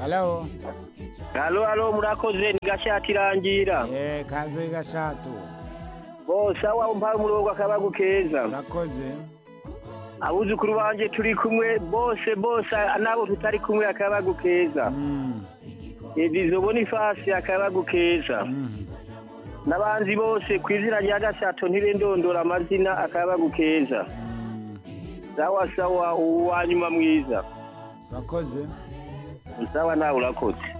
halo halo halo murakoze ni gashati irangira eh kaze gashatu bose aho mpaye umurongo akabagu keza urakoze abuzukuru banje turi kumwe bose bose nabo tutari kumwe akabagu keza Mm, edizo bonifasi akabagu keza mhm. n'abanzi bose ku izina rya gashato ntibendondora amazina akabagu keza Mm, sawa sawa uwanyuma mwiza urakoze sawa nawe urakoze